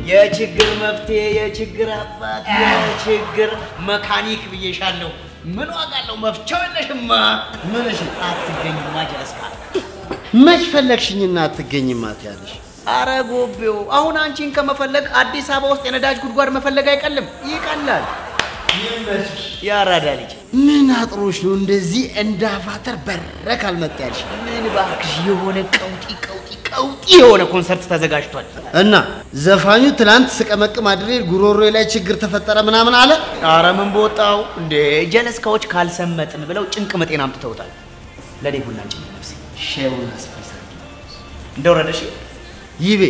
የችግር መፍትሄ፣ የችግር አባት፣ የችግር መካኒክ ብዬሻለሁ። ምን ዋጋ አለው? መፍቻው የለሽማ። ምንሽ አትገኝማ ጀለስካ። መች ፈለግሽኝና አትገኝም አትያለሽ? አረ ጎቤው፣ አሁን አንቺን ከመፈለግ አዲስ አበባ ውስጥ የነዳጅ ጉድጓድ መፈለግ አይቀልም? ይቀላል። ያራዳ ልጅ ምን አጥሮሽ ነው እንደዚህ እንደ አቫተር በረክ አልመጣ ያልሽ? ምን እባክሽ፣ የሆነ ቀውጢ ቀውጢ ቀውጢ የሆነ ኮንሰርት ተዘጋጅቷል። እና ዘፋኙ ትናንት ስቀመቅም አድሬ ጉሮሮ ላይ ችግር ተፈጠረ ምናምን አለ። አረ ምን በወጣው እንዴ! ጀለስካዎች ካልሰመጥን ብለው ጭንቅ መጤን አምጥተውታል። ለኔ ቡና ጭንቅ ነፍሴ ሼውን አስፈሳ እንደወረደሽ ይቤ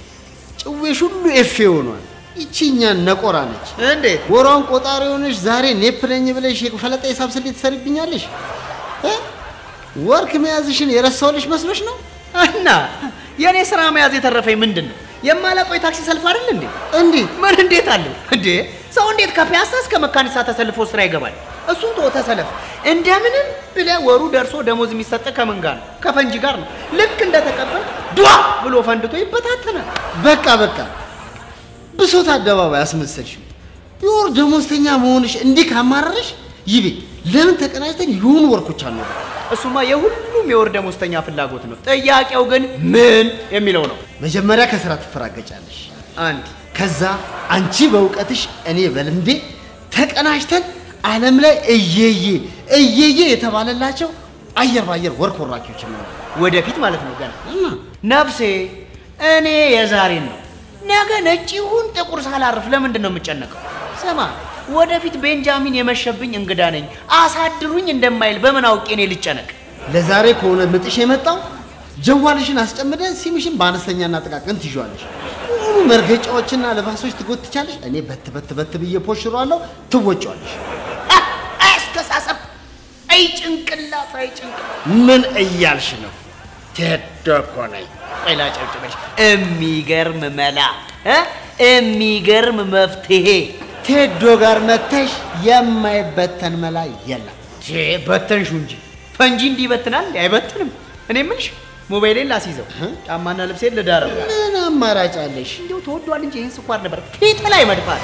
ጭዌሽ ሁሉ ኤፌ ሆኗል። ይቺኛን ነቆራ ነች። እንዴት ወሯን ቆጣሪ ሆነሽ ዛሬ ኔፕ ነኝ ብለሽ የፈለጠ ሂሳብ ስሌት ትሰርብኛለሽ? እ? ወርክ መያዝሽን የረሳሁልሽ መስሎሽ ነው? እና የእኔ ስራ መያዝ የተረፈኝ ምንድን ነው? የማላውቀው የታክሲ ሰልፍ አይደል እንዴ? እንዴት ምን እንዴት አለ እንዴ? ሰው እንዴት ከፒያሳ እስከ መካኒሳ ተሰልፎ ስራ ይገባል? እሱን ቶ ተሰለፍ። እንደምንም ብለህ ወሩ ደርሶ ደሞዝ የሚሰጥ ከምን ጋር ነው? ከፈንጂ ጋር ነው። ልክ እንደተቀበል ዷ ብሎ ፈንድቶ ይበታተናል። በቃ በቃ ብሶት አደባባይ አስመሰልሽው። የወር ደሞዝተኛ መሆንሽ እንዲህ ካማረረሽ ይቤ ለምን ተቀናጅተን የሆኑ ወርኮች አሉ? እሱማ የሁሉም የወር ደሞዝተኛ ፍላጎት ነው። ጥያቄው ግን ምን የሚለው ነው። መጀመሪያ ከስራ ትፈራገጫለሽ። አንድ ከዛ አንቺ በእውቀትሽ እኔ በልምዴ ተቀናጅተን ዓለም ላይ እየዬ እየዬ የተባለላቸው አየር ባየር ወርክ ወራኪዎች ነው። ወደፊት ማለት ነው ገና እና ነፍሴ እኔ የዛሬን ነው። ነገ ነጭ ይሁን ጥቁር ሳላርፍ ለምንድን ነው የምጨነቀው? ስማ ወደፊት ቤንጃሚን የመሸብኝ እንግዳ ነኝ አሳድሩኝ እንደማይል በምን አውቄ እኔ ልጨነቅ? ለዛሬ ከሆነ ምጥሽ የመጣው ጀዋልሽን አስጨምደን ሲምሽን በአነስተኛና ጥቃቅን ትይዣለሽ። ሙሉ መርገጫዎችና ልባሶች ትጎትቻለሽ። እኔ በት በት በት ብዬ ፖሽሯለሁ፣ ትወጫለሽ። አ- አስተሳሰብ አይ ጭንቅላት አይ ጭንቅላት ምን እያልሽ ነው? ቴዶ እኮ ነኝ። ቆይ ላጨብጭበሽ። የሚገርም መላ እ? የሚገርም መፍትሄ ቴዶ ጋር መተሽ የማይበተን መላ የለም። ቼ በተንሹ እንጂ ፈንጂ እንዲህ ይበትናል እንዴ? አይበትንም። እኔ የምልሽ ሞባይሌን ላስይዘው ጫማና ልብሴን ልዳረው ምን አማራጭ አለሽ? እንዲሁ ተወዷል እንጂ ይህን ስኳር ነበር ፊት ላይ መድፋት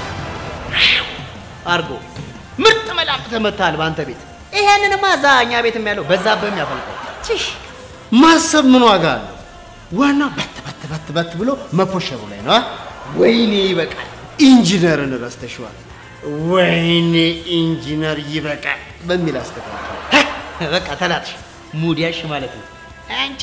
አርጎ ምርጥ መላቅ ተመታል በአንተ ቤት። ይሄንንማ እዛ እኛ ቤትም ያለው በዛብህም ያፈልቀው። ቺሽ ማሰብ ምን ዋጋ አለው? ዋናው በት በት በት በት ብሎ መፖሸሩ ላይ ነው። አ? ወይኔ ይበቃል። ኢንጂነርን ረስተሽዋል። ወይኔ ኢንጂነር ይበቃል በሚል አስተካከል። በቃ ተላጥሽ ሙዲያሽ ማለት ነው። አንቺ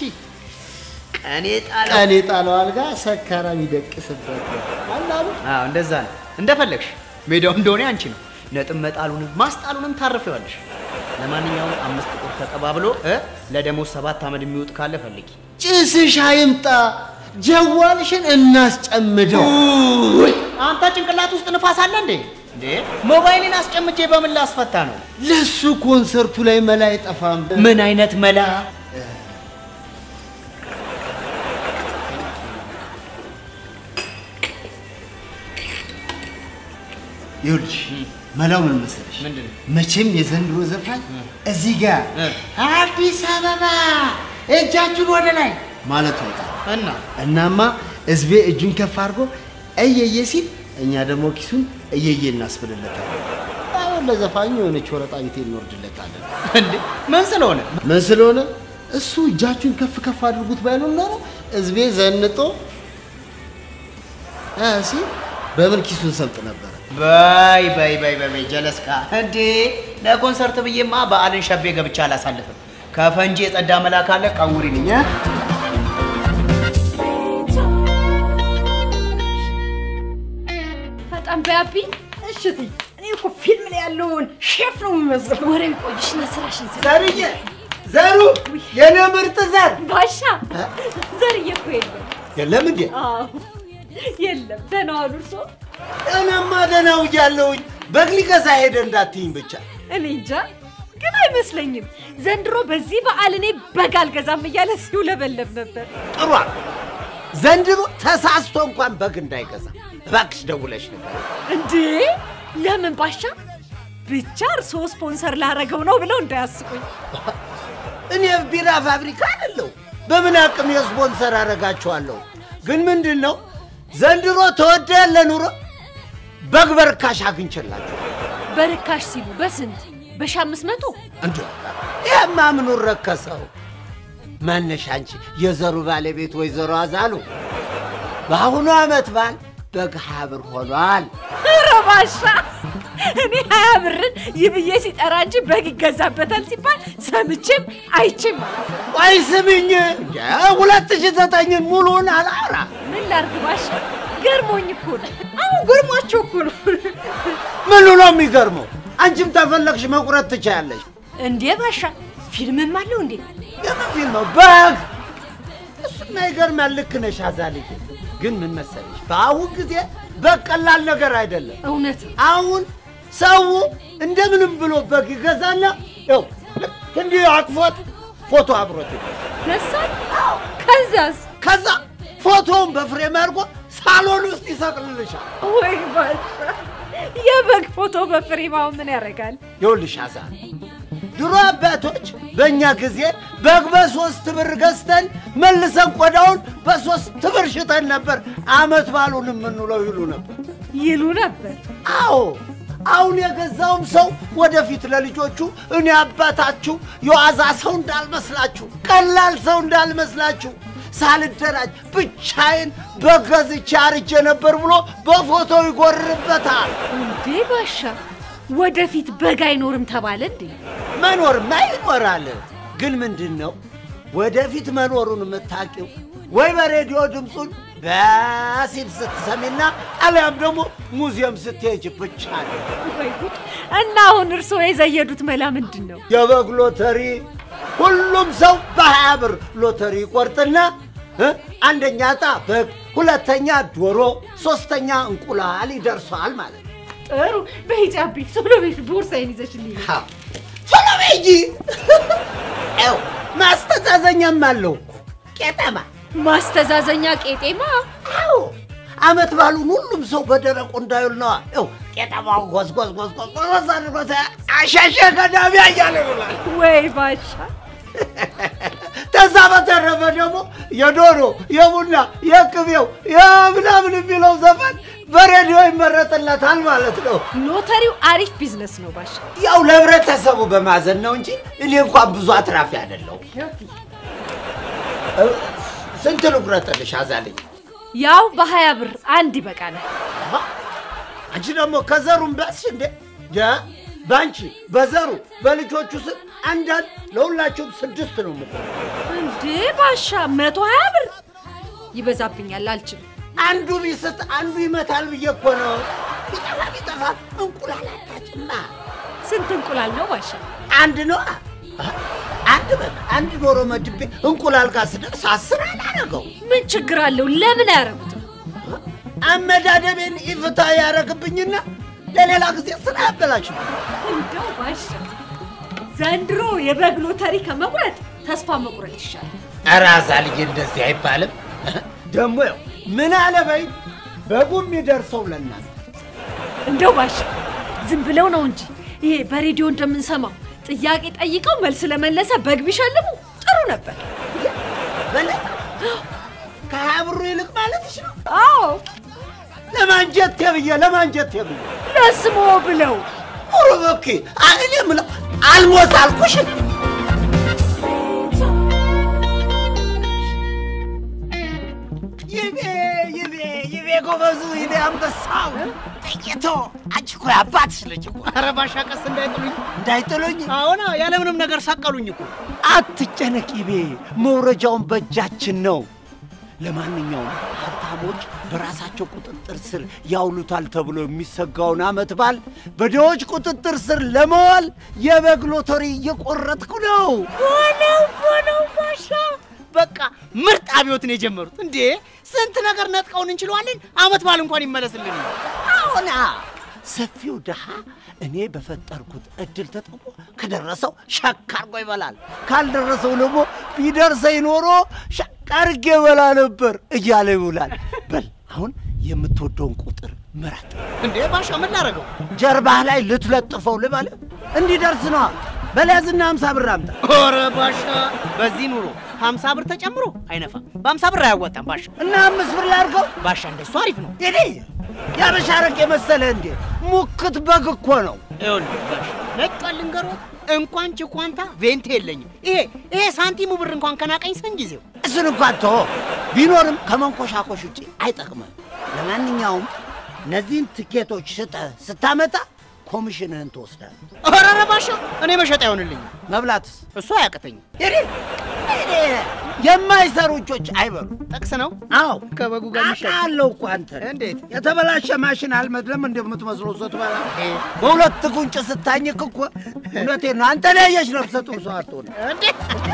ቀኔ ጣለው። ቀን የጣለው አልጋ ሰካራም ይደቅስበት አላሉ። አዎ እንደዛ ነው። እንደፈለግሽ ሜዳው እንደሆነ አንቺ ነው። ነጥብ መጣሉንም ማስጣሉንም ታርፈዋለሽ። ለማንኛውም አምስት ቁጥር ተቀባብሎ እ ለደሞዝ ሰባት አመድ የሚወጥ ካለ ፈልጊ። ጭስሽ አይምጣ፣ ጀዋልሽን እናስጨምደው። ውይ አንተ ጭንቅላት ውስጥ ንፋስ አለ እንዴ? እንዴ ሞባይልን አስጨምቼ በምን ላስፈታ ነው? ለሱ ኮንሰርቱ ላይ መላ አይጠፋም። ምን አይነት መላ? ይኸውልሽ መላው ምን መሰለሽ? ምንድን ነው? መቼም የዘንድሮ ዘፋኝ እዚህ ጋር እ። አዲስ አበባ እጃችሁን ወደ ላይ ማለቱ አይቀርም። እና እናማ ህዝቤ እጁን ከፍ አድርጎ እየየ ሲል እኛ ደግሞ ኪሱን እየየ እናስብልለታለን። አሁን ለዘፋኙ የሆነች ወረጣ ቤቴ እንወርድለታለን። እንዴ ምን ስለሆነ ምን ስለሆነ እሱ እጃችሁን ከፍ ከፍ አድርጉት ባይሉን ኖሮ ህዝቤ ዘንጦ እ ሲል በምን ኪሱን ሰምጥ ነበረ። በይ በይ በይ በይ በይ ጀለስካ እንዴ ለኮንሰርት ብዬማ በዓልን ሸቤ ገብቻ አላሳልፍም። ከፈንጂ የጸዳ መላ ካለ ቀውሪልኝ እ? በጣም በያቢ እሺ እትዬ፣ እኔ እኮ ፊልም ላይ ያለውን ሼፍ ነው የሚመስለው። ወሬ ቆይሽና ስራሽን ስራ። ዘርዬ ዘሩ የኔ ምርጥ ዘር ባሻ ዘርዬ እኮ የለም። የለም እንዴ? አዎ የለም። ደህና ዋሉ እርሶ? እኔማ ደህና ውያለሁኝ። በግ ሊገዛ ሄደ እንዳትይኝ ብቻ። እኔ እንጃ ግን አይመስለኝም። ዘንድሮ በዚህ በዓል እኔ በግ አልገዛም እያለ ሲውለበለብ ነበር። ጥሯ ዘንድሮ ተሳስቶ እንኳን በግ እንዳይገዛ እባክሽ ደውለሽ ነገር እንዴ ለምን ባሻ? ብቻ እርሶ ስፖንሰር ላረገው ነው ብለው እንዳያስቁኝ። እኔ ቢራ ፋብሪካ አይደለሁ በምን አቅም የስፖንሰር አደርጋችኋለሁ ግን ምንድን ነው ዘንድሮ ተወደ ያለ ኑሮ በግ በርካሽ አግኝቼላችሁ በርካሽ ሲሉ በስንት በሺ አምስት መቶ እንዲ ይህማ ምኑን ረከሰው? ማነሽ አንቺ የዘሩ ባለቤት ወይዘሮ አዛሉ በአሁኑ ዓመት በዓል በግ ሀያ ብር ሆኗል። ኧረ ባሻ እኔ ሀያ ብርን ይብዬ ሲጠራ እንጂ በግ ይገዛበታል ሲባል ሰምቼም አይቼም አላውቅም። ቆይ ስምኝ እንደ ሁለት ሺህ ዘጠኝን ሙሉውን አላውራ ምን ላርግ ባሻ ገርሞኝ እኮ ነው። አሁን ገርሟቸው እኮ ነው። ምኑ ነው የሚገርመው? አንቺም ተፈለግሽ መቁረጥ ትችያለሽ። እንዴ ባሻ ፊልምም አለው እንዴ? የምን ፊልም ነው? በግ እሱማ ይገርማል። ልክ ነሽ አዛልዬ። ግን ምን መሰለሽ በአሁን ጊዜ በግ ቀላል ነገር አይደለም። እውነት ነው። አሁን ሰው እንደምንም ብሎ በግ ይገዛና ያው ልክ እንዲህ አቅፎት ፎቶ አብሮት ይገዛል። ደሳል ከዛስ ከዛ ፎቶውን በፍሬም አድርጎ ሳሎን ውስጥ ይሰቅልልሻል። ወይ ባሻ የበግ ፎቶ በፍሬማው ምን ያደርጋል? ይኸውልሽ አዛር ድሮ አባቶች በእኛ ጊዜ በግ በሶስት ብር ገዝተን መልሰን ቆዳውን በሶስት ብር ሽጠን ነበር አመት ባሉን የምንውለው ይሉ ነበር። ይሉ ነበር። አዎ አሁን የገዛውም ሰው ወደፊት ለልጆቹ እኔ አባታችሁ የዋዛ ሰው እንዳልመስላችሁ፣ ቀላል ሰው እንዳልመስላችሁ ሳልደራጅ ብቻዬን በገዝቼ አርጄ ነበር ብሎ በፎቶ ይጎርበታል። እንዴ ባሻ ወደፊት በግ አይኖርም ተባለ እንዴ? መኖርማ ይኖራል። ግን ምንድን ነው ወደፊት መኖሩን የምታውቂው ወይ በሬዲዮ ድምፁን በሲል ስትሰሚና አሊያም ደግሞ ሙዚየም ስትሄጅ ብቻ ነው። ወይ ጉድ! እና አሁን እርስዎ የዘየዱት መላ ምንድን ነው? የበግ ሎተሪ ሁሉም ሰው በሀያ ብር ሎተሪ ይቆርጥና እ አንደኛ ዕጣ በግ፣ ሁለተኛ ዶሮ፣ ሶስተኛ እንቁላል ይደርሰዋል ማለት ነው። ጥሩ በሂጃቢ ቶሎ ቤት ቦርሳዬን ይዘሽልኝ ነይ። አዎ፣ ቶሎ በይ እንጂ ያው ማስተዛዘኛም አለው እኮ ቄጠማ ማስተዛዘኛ ቄጤማ አዎ አመት ባሉን ሁሉም ሰው በደረቁ እንዳይውል ነዋ። ይኸው ቄጠማው ጎዝጎዝ ጎዝጎዝ ጎዝ አድርጎት አሻሸ ገዳሚ እያለ ይውላል። ወይ ባሻ ከዛ በተረፈ ደግሞ የዶሮ የቡና የቅቤው የምናምን የሚለው ዘፈን በሬዲዮ ይመረጥለታል ማለት ነው። ሎተሪው አሪፍ ቢዝነስ ነው ባሻ። ያው ለህብረተሰቡ በማዘን ነው እንጂ እኔ እንኳን ብዙ አትራፊ አይደለሁም። እ፣ ስንት ልቁረጥልሽ አዛልኝ? ያው በሀያ ብር አንድ ይበቃናል። አንቺ ደግሞ ከዘሩም በስሽ እንዴ ደ በአንቺ በዘሩ በልጆቹ ስም አንዳንድ ለሁላችሁም ስድስት ነው ምቆ እንዴ ባሻ መቶ ሀያ ብር ይበዛብኛል፣ አልችልም። አንዱ ቢስት አንዱ ይመታል ብዬ እኮ ነው። ቢጠፋ ቢጠፋ እንቁላል አታጭማ። ስንት እንቁላል ነው ባሻ? አንድ ነው አንድ በግ አንድ ዶሮ መድቤ እንቁላል ጋር ስደርስ አስር አላረገው። ምን ችግር አለው? ለምን አያረጉትም? አመዳደቤን ኢፍታ ያረግብኝና ለሌላ ጊዜ ስራ ያበላሽብኝ። እንደው ባሻ ዘንድሮ የበግ ሎተሪ ከመቁረጥ ተስፋ መቁረጥ ይሻላል። ኧረ አዛልዬ እንደዚህ አይባልም። ደግሞ ያው ምን አለ በይ በጉ የሚደርሰው ለእናንተ እንደው ባሻ ዝም ብለው ነው እንጂ ይሄ በሬዲዮ እንደምንሰማው ጥያቄ ጠይቀው መልስ ለመለሰ በግ ቢሸልሙ ጥሩ ነበር። በለጠ ከሀያ ብሩ ይልቅ ማለትሽ ነው። አዎ ለማንጀት ብዬ ለማንጀት ብዬ ለስሞ ብለው ኧረ እባክህ እኔ የምለው አልሞት አልኩሽ። ይቤ ይቤ ይቤ ጎበዙ ይቤ አንበሳው ጥይቶ አንቺ እኮ የአባትሽ ልጅ እኮ ኧረ ባሻ ቀስ እንዳይጥሉኝ። እንዳይጥሉኝ አሁን ያለምንም ነገር ሰቀሉኝ እኮ። አትጨነቅ ይቤ መውረጃውን በእጃችን ነው። ለማንኛውም ሀብታሞች በራሳቸው ቁጥጥር ስር ያውሉታል ተብሎ የሚሰጋውን ዓመት በዓል በድሆች ቁጥጥር ስር ለመዋል የበግ ሎተሪ እየቆረጥኩ ነው። ሆነው ሆነው ባሻ በቃ ምርጥ አብዮትን የጀመሩት እንዴ! ስንት ነገር ነጥቀውን እንችለዋለን። አመት በዓል እንኳን ይመለስልን። አሁና ሰፊው ድሃ እኔ በፈጠርኩት እድል ተጠቅሞ ከደረሰው ሸክ አርጎ ይበላል፣ ካልደረሰው ደግሞ ቢደርሰኝ ኖሮ ሸክ አርጌ ይበላ ነበር እያለ ይውላል። በል አሁን የምትወደውን ቁጥር ምረጥ። እንዴ ባሻ ምን ላደርገው? ጀርባህ ላይ ልትለጥፈው ልበል እንዲደርስ ነዋ። በለያዝና ሀምሳ ብር አምጣ። ኧረ ባሻ በዚህ ኑሮ ሀምሳ ብር ተጨምሮ አይነፋም። በሀምሳ ብር አያዋጣም ባሻ። እና አምስት ብር ላድርገው። ባሻ እንደሱ አሪፍ ነው። ይሄ ያበሻ አረቄ መሰለ እንዴ? ሙክት በግ እኮ ነው። ይኸውልህ ባሻ ነጭ ልንገሮት እንኳን ችኳንታ ቬንት የለኝም። ይሄ ይሄ ሳንቲሙ ብር እንኳን ከናቀኝ ሰን ጊዜው እሱን እንኳን ተወው። ቢኖርም ከመንኮሻኮሽ ውጭ አይጠቅምም። ለማንኛውም እነዚህን ትኬቶች ሽጠ ስታመጣ ኮሚሽንህን ትወስዳለህ። ኧረ ኧረ ባሻ እኔ መሸጥ አይሆንልኝም። መብላትስ እሱ አያቅተኝም። ይሄ ይሄ የማይሰሩ እጆች አይበሉ። ጠቅስ ነው አዎ ከበጉ ጋር የሚሸጥ አውቃለሁ እኮ አንተ እንዴት? የተበላሸ ማሽን አልመድለም እንደምትመስለው ስትበላ በሁለት ጉንጭ ስታኝክ እኮ እውነቴን ነው። አንተ ላይ ያየሽ ነፍሰ ጡር ሰው አትሆን። እንዴት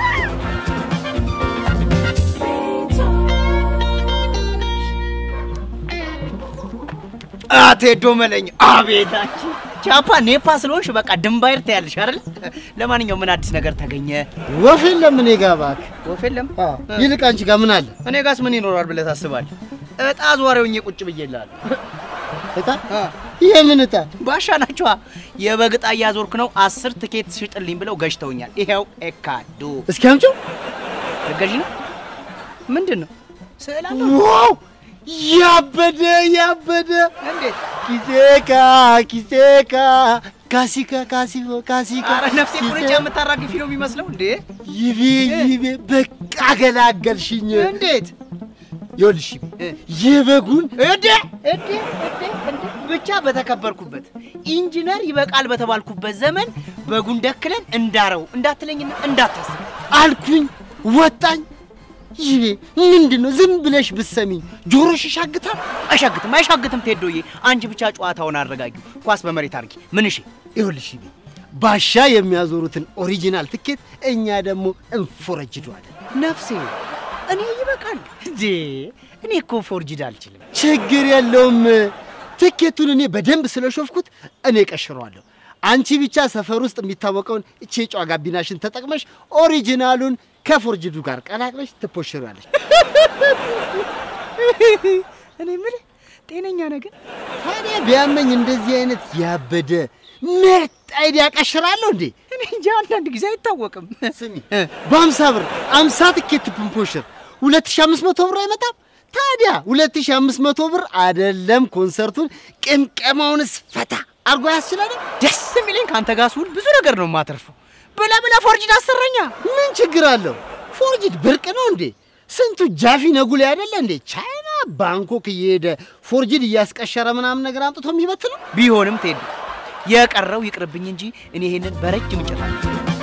አቴዶ መለኝ አቤታችን ቻፓ ኔፓ ስለሆንሽ በቃ ድንባይር ትያለሽ አይደል? ለማንኛውም ምን አዲስ ነገር ተገኘ? ወፍ የለም እኔ ጋ እባክህ። ወፍ የለም። ይልቅ አንቺ ጋር ምን አለ? እኔ ጋስ ምን ይኖራል ብለህ ታስባለህ? እጣ ዟሪውኝ ቁጭ ብዬልሃለሁ። እጣ? ይሄ ምን እጣ? ባሻ ናቸዋ። የበግ እጣ እያዞርክ ነው። አስር ትኬት ሽጥልኝ ብለው ገጭተውኛል። ይሄው ኤካዱ እስኪ አምጪው። ልገዢ ነው። ምንድን ነው ስዕል አለው? ዋው! ያበደ ያበደ እንዴት? ኪሴካ ኪሴካ ካሲካ ካሲኮ ካሲካ ኧረ ነፍሴ ኪሴ- ቁርጫ የምታራግፊ ነው የሚመስለው እንዴ? ይቤ ይቤ በቃ ገላገልሽኝ። እንዴት? ይኸውልሽ ይቤ የበጉን እዴ እዴ እዴ እንዴ ብቻ በተከበርኩበት ኢንጂነር ይበቃል በተባልኩበት ዘመን በጉን ደክለን እንዳረው እንዳትለኝና እንዳታስብ አልኩኝ ወጣኝ። ይቤ ምንድን ነው ዝም ብለሽ ብትሰሚኝ ጆሮሽ ይሻግታል። አይሻግትም አይሻግትም ቴዶዬ አንቺ ብቻ ጨዋታውን አረጋጊው ኳስ በመሬት አድርጊ ምን እሺ ይኸውልሽ ይቤ ባሻ የሚያዞሩትን ኦሪጂናል ትኬት እኛ ደግሞ እንፎረጅደዋለን። ነፍሴ እኔ ይበቃል እንዴ እኔ እኮ ፎርጅድ አልችልም ችግር የለውም። ትኬቱን እኔ በደንብ ስለሾፍኩት እኔ ቀሽረዋለሁ። አንቺ ብቻ ሰፈር ውስጥ የሚታወቀውን እቺ የጨዋ ጋቢናሽን ተጠቅመሽ ኦሪጂናሉን ከፎርጅዱ ጋር ቀላቅለሽ ትፖሽራለሽ። እኔ የምልህ ጤነኛ ነገር ታዲያ ቢያመኝ እንደዚህ አይነት ያበደ ምርጥ አይዲያ ቀሽራለሁ እንዴ? እኔ እንጂ አንዳንድ ጊዜ አይታወቅም ስሚ በአምሳ ብር አምሳ ትኬት ብንፖሽር ሁለት ሺህ አምስት መቶ ብር አይመጣም? ታዲያ ሁለት ሺህ አምስት መቶ ብር አይደለም ኮንሰርቱን ቅምቀማውንስ ፈታ አርጎ ያስችላል። ደስ የሚለኝ ከአንተ ጋር ስውል ብዙ ነገር ነው የማተርፈው ብላ ብላ ፎርጅድ አሰራኛ ምን ችግር አለው? ፎርጅድ ብርቅ ነው እንዴ? ስንቱ ጃፊ ነጉሌ አይደለ እንዴ? ቻይና ባንኮክ እየሄደ ፎርጅድ እያስቀሸረ ምናምን ነገር አምጥቶ የሚበት ነው። ቢሆንም ቴዱ የቀረው ይቅርብኝ እንጂ እኔ ይሄንን በረጅም እንጨት አለ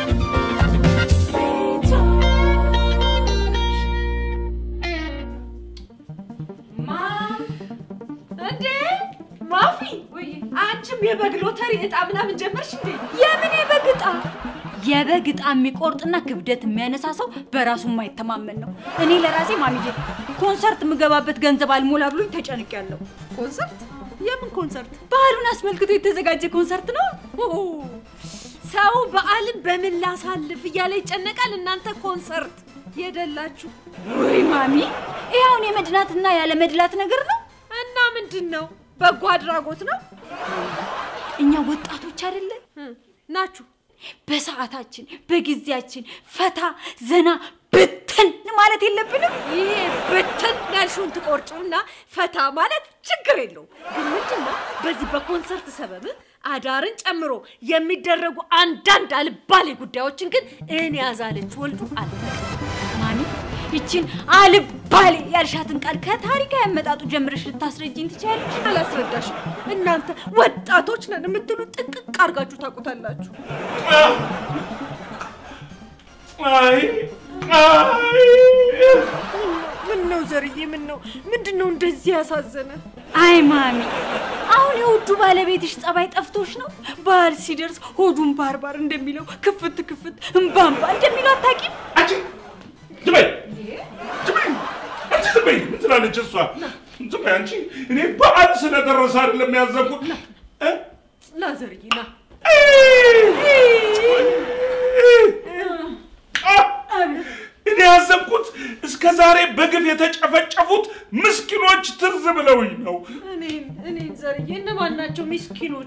እንዴ ማፊ፣ አንቺም የበግ ሎተሪ እጣ ምናምን ጀመርሽ እንዴ? የምን የበግ እጣ? የበግ ዕጣ የሚቆርጥና ክብደት የሚያነሳ ሰው በራሱ የማይተማመን ነው። እኔ ለራሴ ማሚዬ ኮንሰርት የምገባበት ገንዘብ አልሞላ ብሎኝ ተጨንቄያለሁ። ኮንሰርት? የምን ኮንሰርት? ባህሉን አስመልክቶ የተዘጋጀ ኮንሰርት ነው። ኦ፣ ሰው በዓልን በምን ላሳልፍ እያለ ይጨነቃል። እናንተ ኮንሰርት የደላችሁ ወይ ማሚ፣ ይህ አሁን የመድናትና ያለ መድላት ነገር ነው። እና ምንድን ነው? በጎ አድራጎት ነው እኛ ወጣቶች አይደለን እ፣ ናችሁ። በሰዓታችን በጊዜያችን ፈታ ዘና ብትን ማለት የለብንም። ይሄ ብትን ያልሽውን ትቆርጪውና ፈታ ማለት ችግር የለውም። ግን ምንድን ነው በዚህ በኮንሰርት ሰበብ አዳርን ጨምሮ የሚደረጉ አንዳንድ አልባሌ ጉዳዮችን ግን እኔ ያዛለች ወልዱ አለ ማሚ ይችን አልባሌ ያልሻትን ቃል ከታሪካዊ አመጣጡ ጀምረሽ ልታስረጅኝ ትችያለሽ። አላስረዳሽም። እናንተ ወጣቶች ነን የምትሉ ጥንቅቅ አድርጋችሁ ታውቁታላችሁ። አይ አይ ምን ነው ዘርዬ? ምን ነው ምንድን ነው እንደዚህ ያሳዘነ? አይ ማሚ፣ አሁን የውዱ ባለቤትሽ ጸባይ ጠፍቶሽ ነው። በዓል ሲደርስ ሆዱን ባርባር እንደሚለው ክፍት ክፍት እምባምባ እንደሚለው አታውቂም? አንቺ ዝም በይ ዝም በይ አንቺ ዝም በይ ምን ትላለች እሷ ዝም በይ አንቺ እኔ በዓል ስለደረሰ አይደለም ያዘንኩት እ? ና ዘርዬ ና። አ! እኔ ያዘንኩት እስከ ዛሬ በግፍ የተጨፈጨፉት ምስኪኖች ትዝ ብለውኝ ነው። እኔን እኔን ዘርዬ እነማን ናቸው ምስኪኖቹ?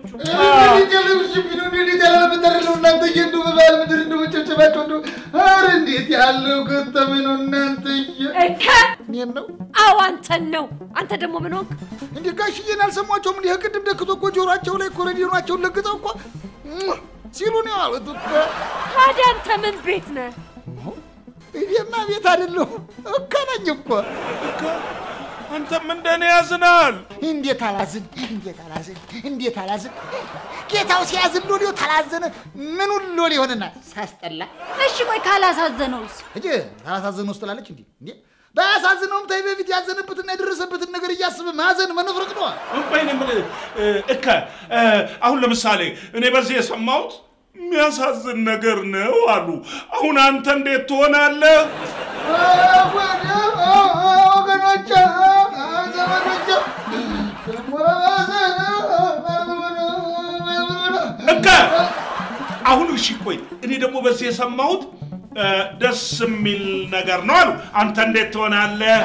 እንዴት ያለው ገጠሜ ነው እናንተዬ! እከ እኔን ነው አዎ አንተን ነው። አንተ ደግሞ ምን ሆንክ? እንዴ ጋሽዬን አልሰሟቸውም? እንዲህ ቅድም ደክቶ እኮ ጆሯቸው ላይ እኮ ሬዲዮናቸውን ለግጠው እኮ እም ሲሉ ነው ያሉት እኮ። ታዲያ አንተ ምን ቤት ነህ? እኔማ ቤት አይደለሁ እኮ ነኝ እኮ። አንተም እንደኔ ያዝናል። እንዴት አላዝን? እንዴት አላዝን? እንዴት አላዝን? ጌታው ሲያዝን ሎሌው ታላዘነ ምኑን ሎሌ ሆነና ሳስጠላ እሺ ቆይ ካላሳዘነውስ? እጅ ታላሳዘነ ውስጥ ላለች እንዴ እንዴ ባያሳዝነውም ታይ በፊት ያዘነበትና የደረሰበትን ነገር እያስብ ማዘን መነፍረቅ ነዋ። ቆይ እኔ የምልህ እከ እ፣ አሁን ለምሳሌ እኔ በዚህ የሰማሁት የሚያሳዝን ነገር ነው አሉ። አሁን አንተ እንዴት ትሆናለህ? ወገኖቼ ዘመዶቼ እከ አሁን እሺ ቆይ እኔ ደግሞ በዚህ የሰማሁት እ፣ ደስ የሚል ነገር ነው አሉ። አንተ እንዴት ትሆናለህ?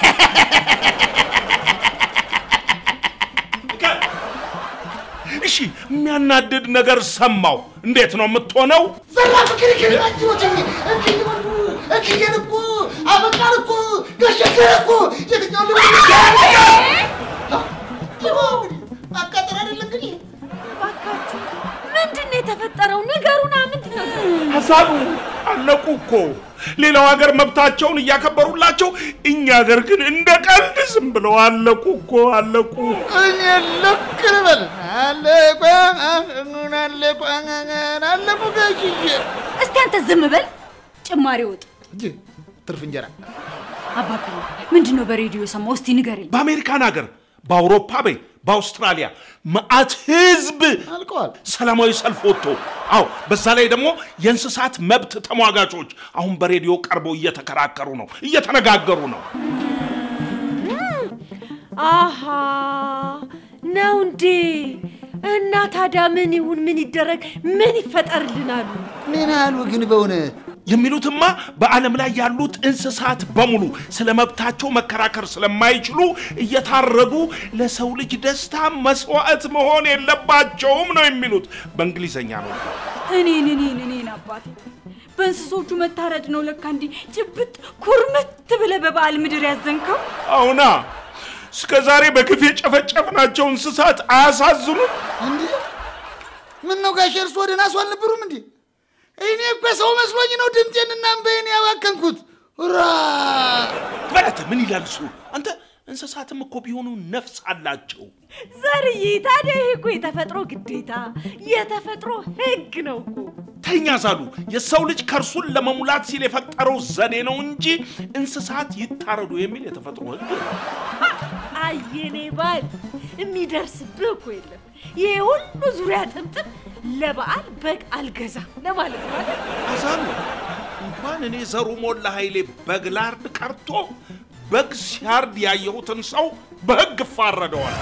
እከ፣ እሺ የሚያናድድ ነገር ሰማሁ። እንዴት ነው የምትሆነው? ዘራፍ ክርክር ናችሁት እክዬን እኮ አበቃን እኮ ገሸገር እኮ የትኛው ል አቃጥር አይደለ እንግዲህ እባካችሁ ምንድን ነው የተፈጠረው? ንገሩና ምንድን ነው? ሀሳቡ አለቁ እኮ ሌላው ሀገር መብታቸውን እያከበሩላቸው፣ እኛ ሀገር ግን እንደ ቀልድ ዝም ብለው አለቁ እኮ አለቁ። እኔ ልክ ልበል አለቆ አለቆ አለቁ ጋሽዬ እስቲ አንተ ዝም በል። ጭማሪ ወጥ እንጂ ትርፍ እንጀራ አባቢ ምንድን ነው በሬዲዮ የሰማው? እስቲ ንገረኝ። በአሜሪካን ሀገር፣ በአውሮፓ በይ፣ በአውስትራሊያ መዓት ህዝብ አልቀዋል። ሰላማዊ ሰልፍ ወጥቶ፣ አዎ በዛ ላይ ደግሞ የእንስሳት መብት ተሟጋቾች አሁን በሬዲዮ ቀርበው እየተከራከሩ ነው፣ እየተነጋገሩ ነው። አሃ ነው እንዴ? እና ታዲያ ምን ይሁን ምን ይደረግ ምን ይፈጠርልናሉ? ምን አሉ ግን በእውነት የሚሉትማ በዓለም ላይ ያሉት እንስሳት በሙሉ ስለ መብታቸው መከራከር ስለማይችሉ እየታረዱ ለሰው ልጅ ደስታ መስዋዕት መሆን የለባቸውም ነው የሚሉት። በእንግሊዘኛ ነው። እኔን እኔን እኔን አባቴ በእንስሶቹ መታረድ ነው ለካ እንዲህ ጭብጥ ኩርምት ብለህ በበዓል ምድር ያዘንከው። አሁና እስከ ዛሬ በግፍ የጨፈጨፍናቸው እንስሳት አያሳዝኑም? እንዴ ምን ነው ጋሽ እርሶ ደህና ሰው አልነበሩም እንዴ? እኔ እኮ ሰው መስሎኝ ነው ድምጤንና እምባዬን ያባከንኩት። ራ በለት ምን ይላል እሱ? አንተ እንስሳትም እኮ ቢሆኑ ነፍስ አላቸው። ዘርዬ ታዲያ ይሄ እኮ የተፈጥሮ ግዴታ የተፈጥሮ ህግ ነው እኮ። ተኛ ዛሉ የሰው ልጅ ከእርሱን ለመሙላት ሲል የፈጠረው ዘዴ ነው እንጂ እንስሳት ይታረዱ የሚል የተፈጥሮ ህግ የለም። አየኔ ባል የሚደርስብህ እኮ የለም። ይሄ ሁሉ ዙሪያ ጥምጥም ለበዓል በግ አልገዛም ለማለት ነው አይደል? አዛሉ እንኳን እኔ ዘሩ ሞላ ኃይሌ በግ ላርድ ቀርቶ በግ ሲያርድ ያየሁትን ሰው በህግ እፋረደዋል።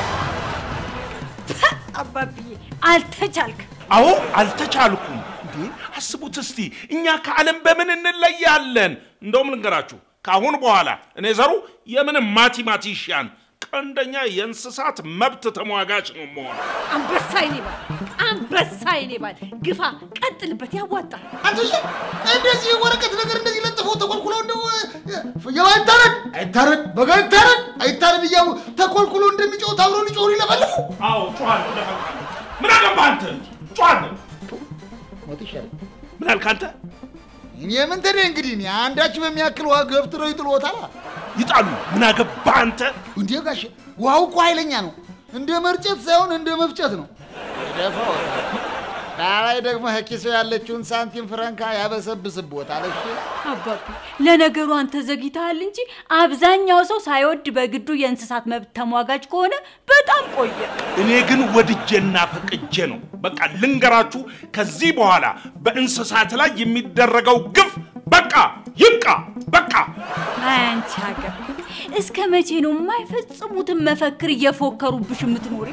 አባብዬ አልተቻልክ። አዎ አልተቻልኩም። እንዴ አስቡት እስቲ እኛ ከዓለም በምን እንለያለን? እንደውም ልንገራችሁ፣ ከአሁን በኋላ እኔ ዘሩ የምንም ማቲማቲሽያን ቀንደኛ የእንስሳት መብት ተሟጋች ነው መሆን። አንበሳ ይኔ ባል አንበሳ ይኔ ባል ግፋ፣ ቀጥልበት፣ ያዋጣል። አንተ እንደዚህ ወረቀት ነገር እንደዚህ ለጥፈው ተኮልኩለው እንደው ፍየው አይታረድ አይታረድ በጋ አይታረድ አይታረድ እያሉ ተኮልኩሎ እንደሚጮህ አብሮ ሊጮሁ ሊለፈልፉ አዎ ጮኋለሁ፣ እለፈልፋለሁ። ምን አገባህ አንተ? ጮኋለሁ። ሞት ይሻላል። ምን አልክ አንተ? እኔ ምን ተደ እንግዲህ እኔ አንዳች በሚያክል ውሃ ገፍትረው ይጥሎታል። ይጣሉ። ምን አገባህ አንተ? እንዴ ጋሽ ውሃው እኮ ኃይለኛ ነው። እንደ መርጨት ሳይሆን እንደ መፍጨት ነው። ደፋው ዳላይ ደግሞ ኪሶ ያለችውን ሳንቲም ፍረንካ ያበሰብስቦታል። እሺ አባቢ ለነገሩ አንተ ዘግይተሃል እንጂ አብዛኛው ሰው ሳይወድ በግዱ የእንስሳት መብት ተሟጋጅ ከሆነ በጣም ቆየ። እኔ ግን ወድጄና ፈቅጄ ነው። በቃ ልንገራችሁ፣ ከዚህ በኋላ በእንስሳት ላይ የሚደረገው ግፍ በቃ ይብቃ፣ በቃ። አይ አንቺ ሀገር እስከ መቼ ነው የማይፈጽሙትን መፈክር እየፎከሩብሽ የምትኖሪ?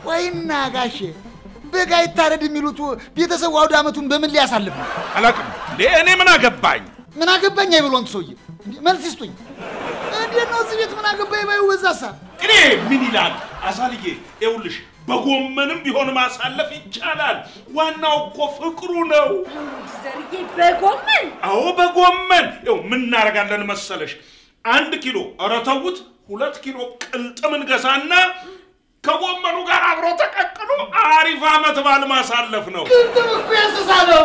ወይና ጋሼ በጋ ይታረድ የሚሉት ቤተሰቡ አውደ ዓመቱን በምን ሊያሳልፍ ነው? አላቅም እንዴ እኔ ምን አገባኝ? ምን አገባኝ አይብሎን ሰውዬ እንዴ መልስ ይስጡኝ። እንዴት ነው እዚህ ቤት ምን አገባኝ ባዩ በዛሳ እኔ ምን ይላል አሳልዬ፣ ይኸውልሽ በጎመንም ቢሆን ማሳለፍ ይቻላል። ዋናው እኮ ፍቅሩ ነው። ዘርዬ በጎመን አዎ በጎመን ይኸው ምን እናደርጋለን መሰለሽ፣ አንድ ኪሎ ኧረ ተውት፣ ሁለት ኪሎ ቅልጥም እንገዛና ከጎመኑ ጋር አብሮ ተቀቅሎ አሪፍ ዓመት በዓል ማሳለፍ ነው። ቅድም እኮ የእንስሳ ነው።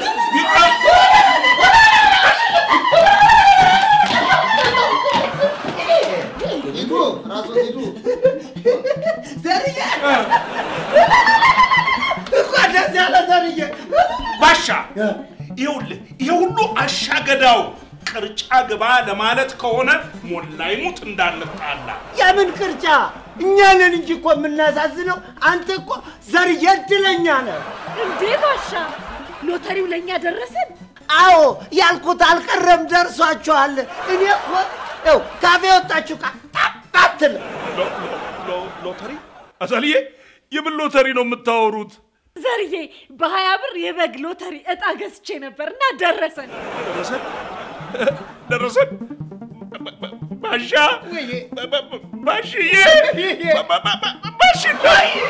ሂዱ ራስዎት ሂዱ። ዘርዬ እንኳን ደስ ያለ ዘርዬ። ባሻ ይኸውልህ ይሄ ሁሉ አሻገዳው ቅርጫ ግባ ለማለት ከሆነ ሞላ ይሙት እንዳንጣላ። የምን ቅርጫ? እኛ ነን እንጂ እኮ የምናሳዝነው። አንተ እኮ ዘርዬ እድለኛ ነህ። እንዴ ባሻ ሎተሪው ለእኛ ደረሰን። አዎ ያልኩት አልቀረም፣ ደርሷችኋል። እኔ እኮ ይኸው ካፌ ወጣችሁ ቃ ጣጣትል ሎ- ሎ- ሎ- ሎተሪ አሳልዬ፣ የምን ሎተሪ ነው የምታወሩት? ዘርዬ በሀያ ብር የበግ ሎተሪ እጣ ገዝቼ ነበር እና ደረሰን። ደረሰን ደረሰን። ባ- ባ- ባሻ ባ- ባ- ባ- ባሽዬ ባ- ባ- ባ- ባ- ባሽዬ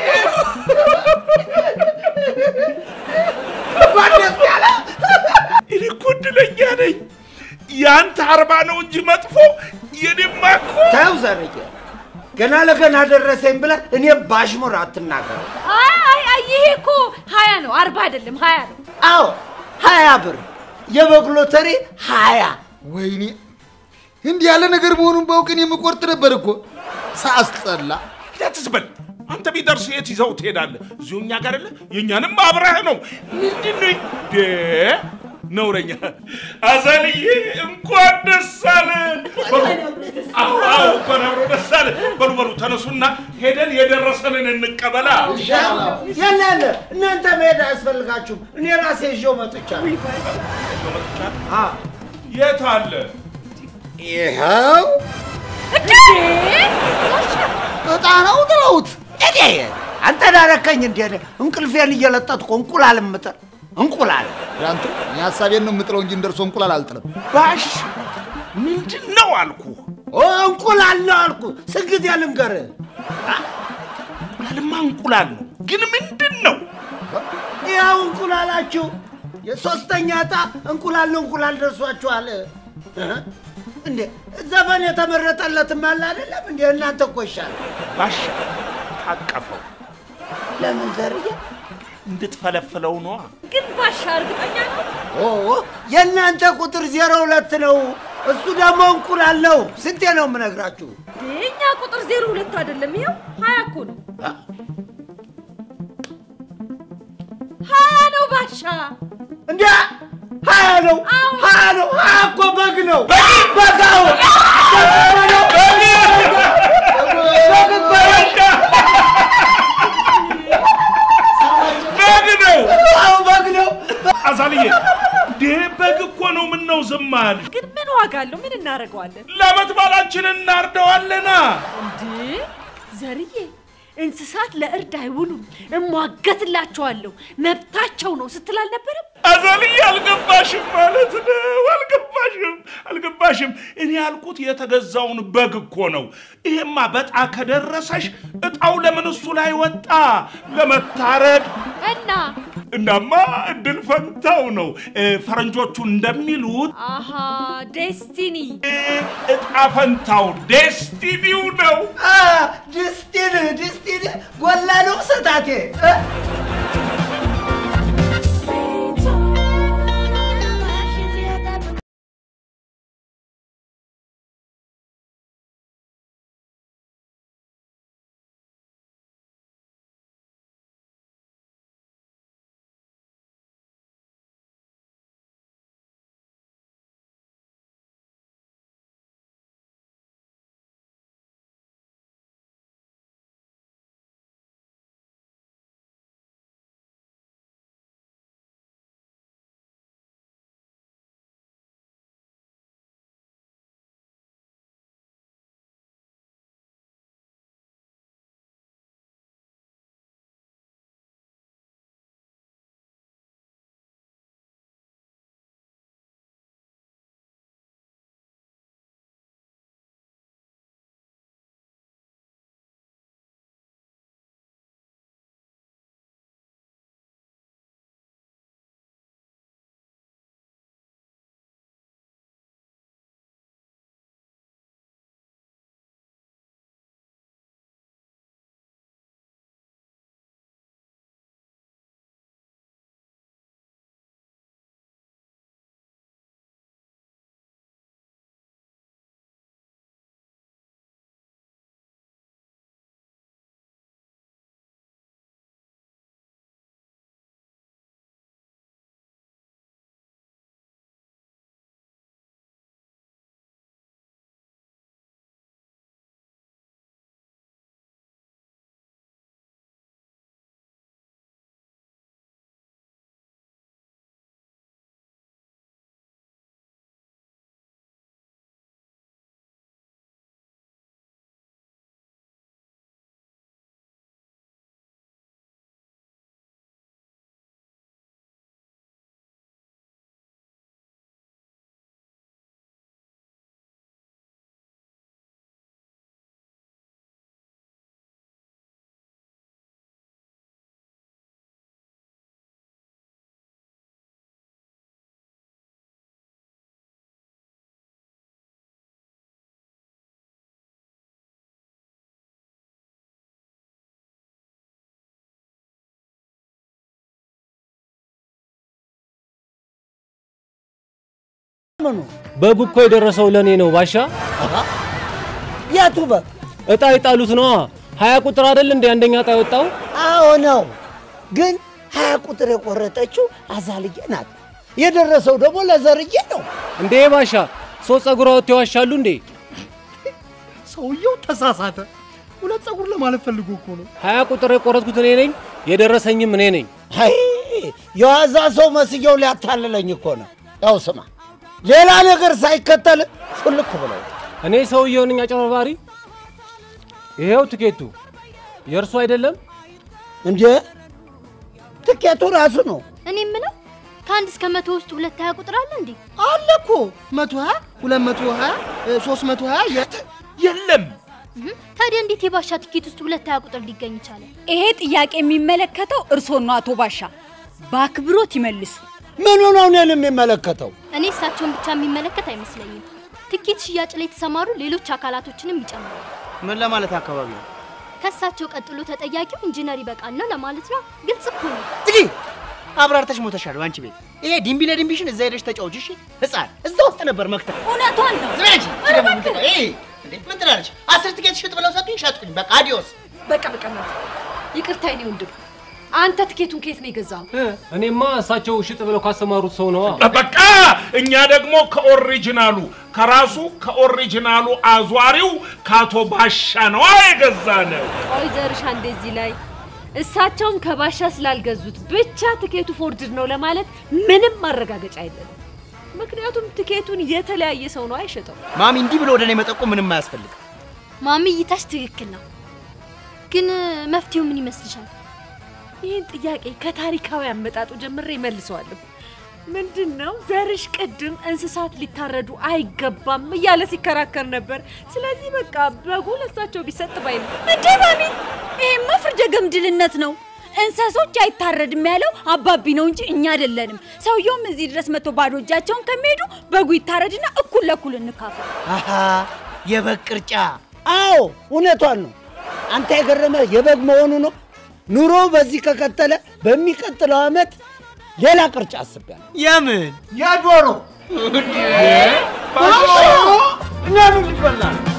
እኔ እኮ እድለኛ ነኝ። ያንተ አርባ ነው እንጂ መጥፎ የኔማ እኮ ተው ዘርዬ፣ ገና ለገና ደረሰኝ ብለህ እኔም ባሽሙር አትናገር። አይ አይ አይ ይሄ እኮ ሀያ ነው አርባ አይደለም ሀያ ነው። አዎ ሀያ ብር የበግ ሎተሪ ሀያ ወይኔ እንዲህ ያለ ነገር መሆኑን ባውቅን የምቆርጥ ነበር እኮ ሳስጠላ። ትዝበል አንተ ቢደርስ የት ይዘው ትሄዳለህ? እዚሁ እኛ ጋር አለ። የእኛንም አብረህ ነው። ምንድን ነው ደ ነውረኛ አዘልዬ እንኳን ደስ አለን። በሉ፣ አዎ አዎ፣ እንኳን አብሮ ደስ አለን። በሉ በሉ ተነሱና ሄደን የደረሰንን እንቀበላ። የለን እናንተ መሄድ አያስፈልጋችሁም። እኔ ራሴ ይዤው መጥቻለሁ። አዎ የት አለ? ይኸው እንዴ እጣ ነው ጥለውት እኔ አንተ ዳረከኝ እንዴ? እኔ እንቅልፌን እየለጠጥኩ እንቁላል እምጥል እንቁላል ዳንቱ እኔ ሀሳቤን ነው የምጥለው እንጂ እንደርሶ እንቁላል አልጥልም። ባሽ ምንድን ነው አልኩ። ኦ እንቁላል ነው አልኩ። ስንት ጊዜ ልንገርህ? እንቁላልማ እንቁላል ነው፣ ግን ምንድን ነው? ያው እንቁላላችሁ የሶስተኛ ዕጣ እንቁላል ነው እንቁላል ደርሷችኋል። እህ? እንዴ ዘፈን የተመረጠለትም አለ አይደለም እንዴ? እናንተ እኮ ይሻላል። ባሻ ታቀፈው ለምን ዘርዬ? እንድትፈለፍለው ነዋ። ግን ባሻ እርግጠኛ ነው ኦ የእናንተ ቁጥር ዜሮ ሁለት ነው። እሱ ደግሞ እንቁላል ነው። ስንቴ ነው የምነግራችሁ? የእኛ ቁጥር ዜሮ ሁለት አይደለም ይኸው ሀያ እኮ ነው ሀያ ነው ባሻ እንዴ ሀያ ነው ሀያ ነው ሀያ እኮ በግ ነው በጋው በግ ነው አዎ በግ ነው አዛልዬ፣ እንዴ በግ እኮ ነው። ምን ነው ዝም አልሽ? ግን ምን ዋጋ አለው ምን እናደርገዋለን ለዓመት በዓላችን እናርደዋለና። እንዴ ዘርዬ እንስሳት ለእርድ አይውሉም እሟገትላቸዋለሁ መብታቸው ነው ስትል አልነበረም አዛልዬ አልገባሽም ማለት ነው። አልገባሽም አልገባሽም። እኔ ያልኩት የተገዛውን በግ እኮ ነው። ይሄማ በጣ ከደረሰሽ እጣው ለምን እሱ ላይ ወጣ? ለመታረድ እና እናማ እድል ፈንታው ነው። እ፣ ፈረንጆቹ እንደሚሉት አሃ ዴስቲኒ እ፣ እጣ ፈንታው ዴስቲኒው ነው። ድስቲን ድስቲን ጎላ ነው ስታቴ ምኑ በጉ እኮ የደረሰው ለእኔ ነው ባሻ። የቱ በግ? እጣ የጣሉት ነዋ። ሀያ ቁጥር አይደል እንደ አንደኛ እጣ የወጣው? አዎ ነው። ግን ሀያ ቁጥር የቆረጠችው አዛልዬ ናት። የደረሰው ደግሞ ለዘርዬ ነው። እንዴ ባሻ፣ ሰው ጸጉር አወጥተው ይዋሻሉ እንዴ? ሰውየው ተሳሳተ። ሁለት ጸጉር ለማለት ፈልጎ እኮ ነው። ሀያ ቁጥር የቆረጥኩት እኔ ነኝ፣ የደረሰኝም እኔ ነኝ። አይ የዋዛ ሰው መስየው ሊያታልለኝ እኮ ነው። ያው ስማ፣ ሌላ ነገር ሳይከተል ፉልክ ብለው እኔ ሰውየው ነኝ አጭበርባሪ። ይሄው ትኬቱ የእርሱ አይደለም። እንዴ ትኬቱ ራሱ ነው። እኔ የምለው ከአንድ እስከ መቶ ውስጥ ሁለት ሀያ ቁጥር አለ እንዴ? አለ እኮ መቶ ሀያ ሁለት መቶ ሀያ ሶስት መቶ ሀያ የት የለም። እህ፣ ታዲያ እንዴት የባሻ ትኬት ውስጥ ሁለት ሀያ ቁጥር ሊገኝ ይቻላል? ይሄ ጥያቄ የሚመለከተው እርሶን ነው አቶ ባሻ። በአክብሮት ይመልሱ። ምኑ ነው እኔን የሚመለከተው? እኔ እሳቸውን ብቻ የሚመለከት አይመስለኝም። ትኬት ሽያጭ ላይ የተሰማሩ ሌሎች አካላቶችንም ይጨምራል። ምን ለማለት አካባቢ ነው? ከእሳቸው ቀጥሎ ተጠያቂው ኢንጂነር ይበቃል ነው ለማለት ነው። ግልጽ እኮ ነው። ዝጊ! አብራርተሽ ሞተሻል በአንቺ ቤት። ይሄ ዲምቢ ለዲምቢሽን እዛ ሄደሽ ተጫውች። እሺ ህፃን እዛ ውስጥ ነበር መክተል። እውነቷን ነው። ዝም በይ አንቺ። ይሄ ደግሞ ምንድን ነው? ይሄ እንዴ ምን ትላለች? አስር ትኬት ሽጥ ብለው ሰጡኝ፣ ሸጥኩኝ። በቃ አዲዮስ። በቃ በቃ ማለት ይቅርታ የኔ ወንድም፣ አንተ ትኬቱን ከየት ነው የገዛው? እኔማ እሳቸው ሽጥ ብለው ካሰማሩት ሰው ነዋ። በቃ እኛ ደግሞ ከኦሪጂናሉ ከራሱ ከኦሪጂናሉ አዟሪው ከአቶ ባሻ ነዋ የገዛነው። ቆይ ዘርሻ እንደዚህ ላይ እሳቸውም ከባሻ ስላልገዙት ብቻ ትኬቱ ፎርጅድ ነው ለማለት ምንም ማረጋገጫ የለንም። ምክንያቱም ትኬቱን የተለያየ ሰው ነው አይሸጠው። ማሚ እንዲህ ብሎ ወደ እኔ መጠቆም ምንም አያስፈልግም። ማሚ እይታሽ ትክክል ነው። ግን መፍትሄው ምን ይመስልሻል? ይህን ጥያቄ ከታሪካዊ አመጣጡ ጀምሬ መልሰዋለሁ። ምንድን ነው ዘርሽ ቅድም እንስሳት ሊታረዱ አይገባም እያለ ሲከራከር ነበር። ስለዚህ በቃ በጉ ለእሳቸው ቢሰጥ ባይ ነው። እንዴ ማሚ፣ ይሄማ ፍርደ ገምድልነት ነው። እንስሶች አይታረድም ያለው አባቢ ነው እንጂ እኛ አይደለንም። ሰውየውም እዚህ ድረስ መጥቶ ባዶ እጃቸውን ከሚሄዱ በጉ ይታረድና እኩል ለእኩል እንካፈል። አሃ የበግ ቅርጫ አዎ እውነቷን ነው። አንተ የገረመ የበግ መሆኑ ነው። ኑሮ በዚህ ከቀጠለ በሚቀጥለው ዓመት ሌላ ቅርጫ አስቤያለሁ። የምን የዶሮ ለምን ይበላል?